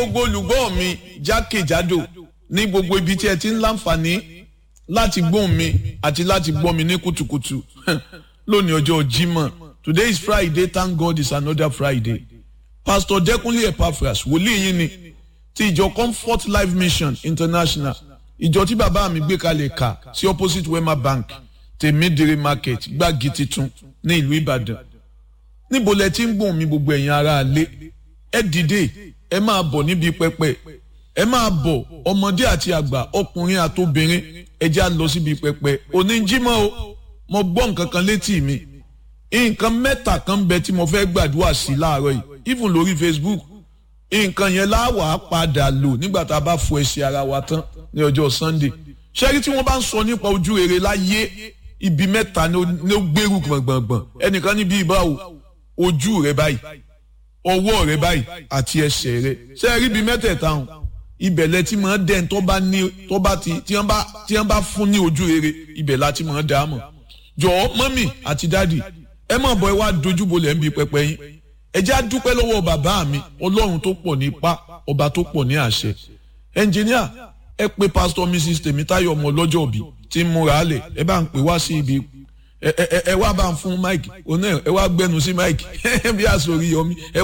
gbogbo olùgbọ́ mi jákèjádò ní gbogbo ibi tí ẹ ti ń láǹfààní láti gbóhùn mi àti láti gbọ́ mi ní kùtùkùtù lónìí ọjọ́ Jímọ̀ today is Friday thank God it's another Friday Pastor Dẹ́kunlé Epaphras wòlíì yín ni ti ìjọ Comfort Life Mission International ìjọ tí bàbá mi gbé kalẹ̀ kà sí opposite Wema Bank tèmídìrí market gbági titun ní ìlú Ìbàdàn níbo lẹ ti ń gbóhùn mi gbogbo ẹ̀yin ará ilé ẹ dìde ẹ máa bọ̀ níbi pẹpẹ ẹ máa bọ̀ ọmọdé àti àgbà ọkùnrin àtobìnrin ẹ já lọ síbi pẹpẹ òní jímọ̀ o mo gbọ́ nǹkan kan létí mi nǹkan mẹ́ta kan bẹ tí mo fẹ́ gbàdúrà sí láàárọ̀ yìí even lórí Facebook nǹkan yẹn láwàá padà lò nígbà tá a bá fọ ẹsẹ̀ ara wa tán ní ọjọ́ Sunday ṣẹ́rí tí wọ́n bá ń sọ nípa ojú rere láyé ibi mẹ́ta ni ó gbèrú gbọ̀ngbọ̀ngbọ̀n ẹnìkan níbi ìbáwò ojú rẹ báyìí ọwọ́ rẹ báyìí àti ẹsẹ̀ rẹ ṣé ẹ rí ibi mẹ́tẹ̀ẹ̀ta hàn ibẹ̀ lẹ ti máa dẹ́n tó bá ní tó bá ti tí wọ́n bá tí wọ́n bá fún ní ojú rere ibẹ̀ la ti máa dá a mọ̀ jọ̀ọ́ mọ́mì àti dádì ẹ má bọ̀ ẹ wá dojúbolẹ̀ ń bi pẹpẹ yín ẹ jẹ́ á dúpẹ́ lọ́wọ́ bàbá mi ọlọ́run tó pọ̀ ní ipá ọba tó pọ̀ ní àṣẹ ẹnjìníà ẹ pé pásítọ̀ mrs tèmítáyọ̀ ọmọ ọlọ́jọ́ òbí tí ń múra álẹ̀ ẹ bá ń pè wá sí ibi ẹ ẹ ẹ wá bá ń fún mike òun náà ẹ wá gbẹnu sí mike bí àsòrí yọmí ẹ